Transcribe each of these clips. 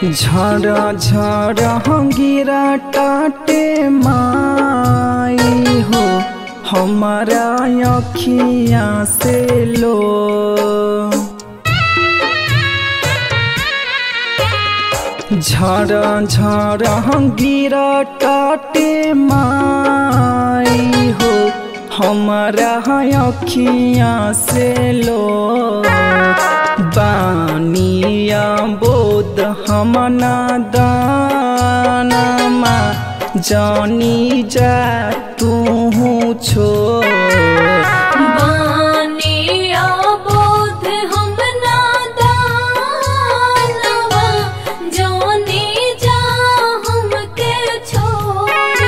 झर झर गिरा टाटे माई हो हमारा अखिया से लो झर झर गिरा टाटे माई हो हमारा अखिया से लो बानिया बोध हमना दानमा जानी जा तू छो बानिया बोध हम नादानवा जाने जा हमके छोड़े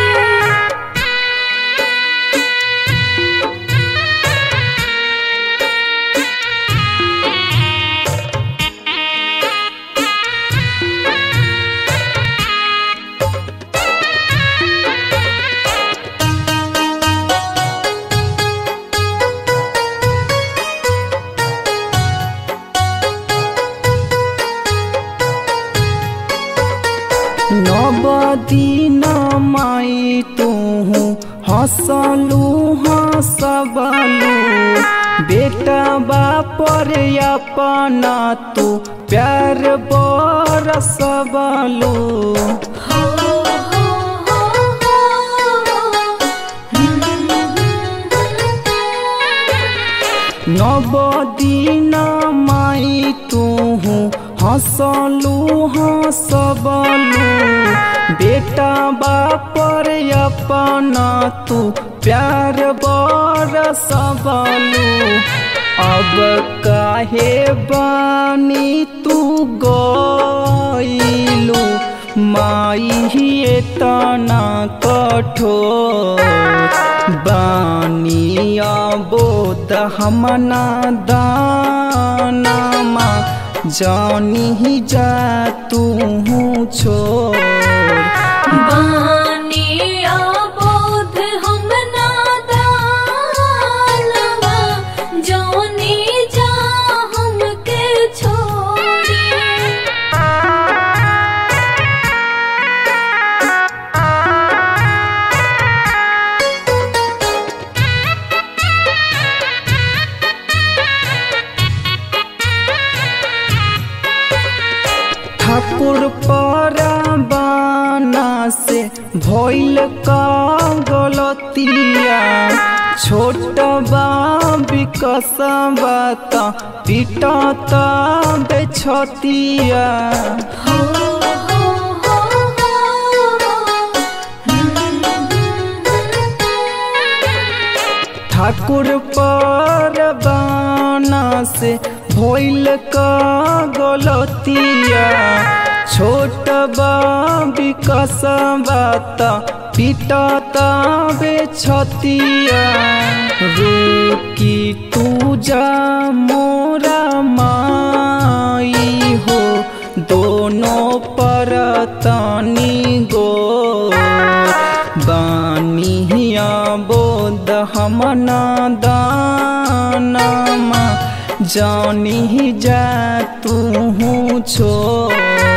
नवदीन माई तू हसलू हसबलू बेटा बापर अपना तू प्यार बरसबलू हो हो हो हो नवदीन माई तू हसलू हसबलू बेटा बापर अपना तू प्यार बरसबलू अब काहे बानी तू गईलू माई तना कठोर बानिया बोध हमना दानमा जानी जा तू छोड़ बानिया बोध हम नादानवा जाने जा हमके छोड़े ठाकुर परबाना से भइल का गलतिया छोट बा विकसबा त पिटत बेछतिया हो हो हो हो ठाकुर परबाना से भइल का गलतिया छोट बा विकसबा त पिटत बेछतिया रुकी तू जा मोरा माई हो दोनों पर तनी गो बानिया बोध हमना दानमा जानी जा तू छोड़